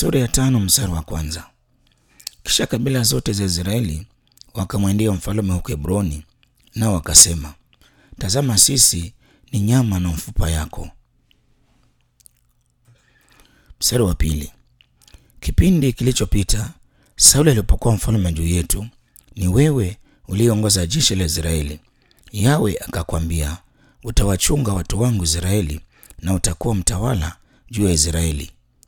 Sura ya tano mstari wa kwanza. Kisha kabila zote za Israeli wakamwendea mfalme huko Hebroni, nao wakasema, tazama, sisi ni nyama na mfupa yako. Mstari wa pili. Kipindi kilichopita Sauli alipokuwa mfalme juu yetu, ni wewe uliongoza jeshi la Israeli. Yawe akakwambia, utawachunga watu wangu Israeli na utakuwa mtawala juu ya Israeli.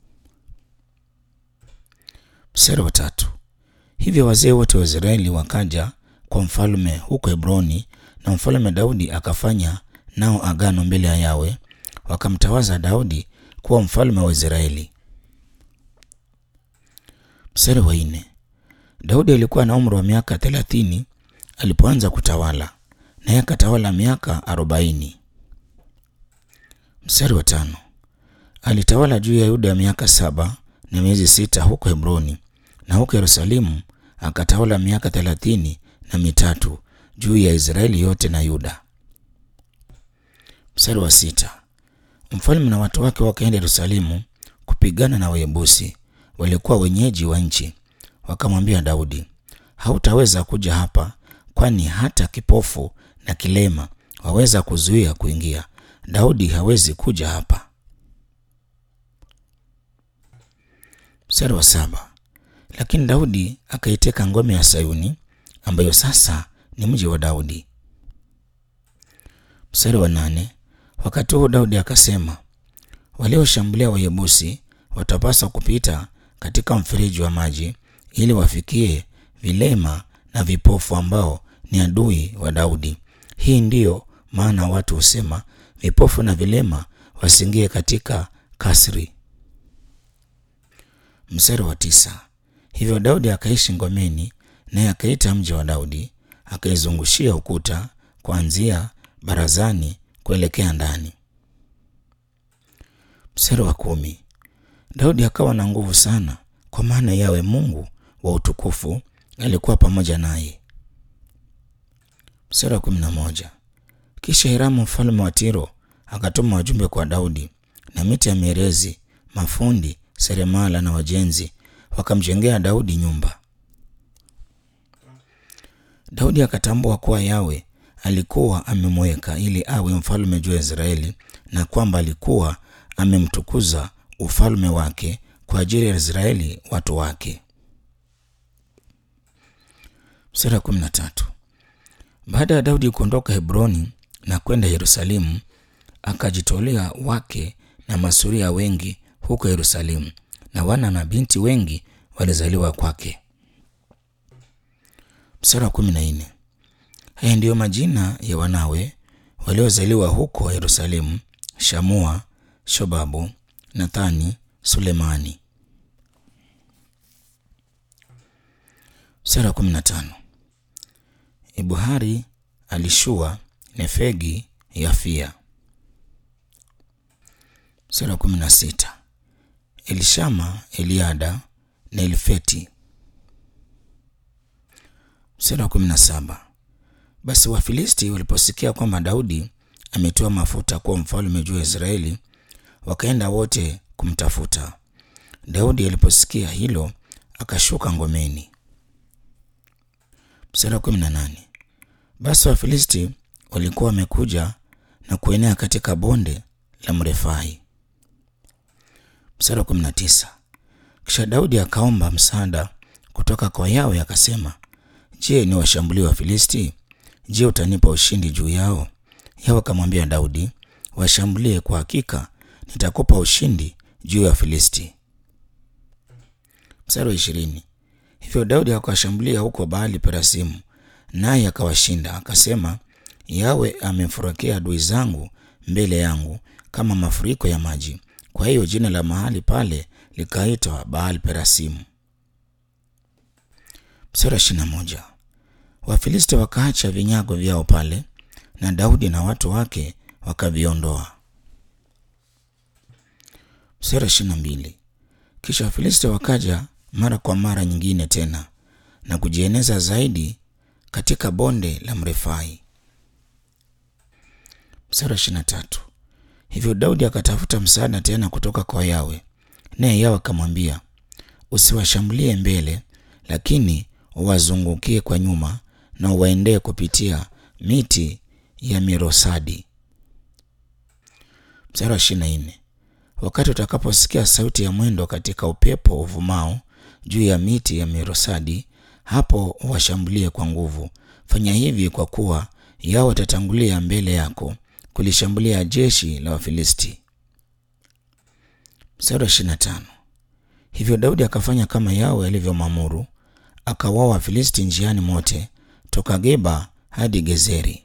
Mstari wa tatu. Hivyo wazee wote wa Israeli wakaja kwa mfalme huko Hebroni, na mfalme Daudi akafanya nao agano mbele ya Yawe, wakamtawaza Daudi kuwa mfalme wa Israeli. Mstari wa nne. Daudi alikuwa na umri wa miaka thelathini alipoanza kutawala, naye akatawala miaka arobaini. Mstari wa tano. Alitawala juu ya Yuda miaka saba na miezi sita huko Hebroni, na huko Yerusalemu akatawala miaka thelathini na mitatu juu ya Israeli yote na Yuda. Mstari wa sita. Mfalme na watu wake wakaenda Yerusalemu kupigana na Wayebusi walikuwa wenyeji wa nchi. Wakamwambia Daudi, hautaweza kuja hapa, kwani hata kipofu na kilema waweza kuzuia kuingia. Daudi hawezi kuja hapa. Mstari wa saba. Lakini Daudi akaiteka ngome ya Sayuni ambayo sasa ni mji wa Daudi. Mstari wa nane. Wakati huo Daudi akasema, walioshambulia Wayebusi watapaswa kupita katika mfereji wa maji ili wafikie vilema na vipofu ambao ni adui wa Daudi. Hii ndiyo maana watu husema vipofu na vilema wasiingie katika kasri. Mstari wa tisa. Hivyo Daudi akaishi ngomeni, naye akaita mji wa Daudi, akaizungushia ukuta kuanzia barazani kuelekea ndani. Mstari wa kumi. Daudi akawa na nguvu sana, kwa maana Yawe Mungu wa utukufu alikuwa pamoja naye. Mstari wa kumi na moja. Kisha Hiramu mfalme wa Tiro akatuma wajumbe kwa Daudi, na miti ya mierezi, mafundi seremala na wajenzi wakamjengea Daudi nyumba. Daudi akatambua kuwa Yawe alikuwa amemweka ili awe mfalme juu ya Israeli na kwamba alikuwa amemtukuza ufalme wake kwa ajili ya Israeli watu wake. Sura kumi na tatu. Baada ya Daudi kuondoka Hebroni na kwenda Yerusalemu, akajitolea wake na masuria wengi huko Yerusalemu, na wana na binti wengi walizaliwa kwake. Mstari wa kumi na nne. Haya ndiyo majina ya wanawe waliozaliwa huko Yerusalemu: Shamua, Shobabu, Nathani, Sulemani. Mstari wa kumi na tano. Ibuhari, Alishua, Nefegi, Yafia. Mstari wa kumi na sita. Elishama, Eliada na Elfeti. Mstari wa kumi na saba. Basi Wafilisti waliposikia kwamba Daudi ametoa mafuta kuwa mfalme juu ya Israeli, wakaenda wote kumtafuta. Daudi aliposikia hilo, akashuka ngomeni. Mstari wa kumi na nane. Basi Wafilisti walikuwa wamekuja na kuenea katika bonde la Mrefai. Mstari wa kumi na tisa. Kisha Daudi akaomba msaada kutoka kwa Yawe akasema, Je, ni washambulie Wafilisti? Je, utanipa ushindi juu yao? Yawe akamwambia Daudi, washambulie, kwa hakika nitakupa ushindi juu ya Wafilisti. Mstari wa ishirini. Hivyo Daudi akawashambulia huko Baali Perasimu, naye akawashinda. Akasema, Yawe amemfurukea adui zangu mbele yangu kama mafuriko ya maji. Kwa hiyo jina la mahali pale likaitwa Baal Perasimu. Mstari wa ishirini na moja. Wafilisti wakaacha vinyago vyao pale na Daudi na watu wake wakaviondoa. Mstari wa ishirini na mbili. Kisha Wafilisti wakaja mara kwa mara nyingine tena na kujieneza zaidi katika bonde la Mrefai. Mstari wa ishirini na tatu. Hivyo Daudi akatafuta msaada tena kutoka kwa Yawe, naye Yawe akamwambia, usiwashambulie mbele, lakini uwazungukie kwa nyuma na uwaendee kupitia miti ya mirosadi. Mstari wa ishirini na nne wakati utakaposikia sauti ya mwendo katika upepo uvumao juu ya miti ya mirosadi, hapo washambulie kwa nguvu. Fanya hivi kwa kuwa yao watatangulia mbele yako kulishambulia jeshi la Wafilisti. Mstari wa ishirini na tano hivyo Daudi akafanya kama Yawe alivyomwamuru, akawaua Wafilisti njiani mote toka Geba hadi Gezeri.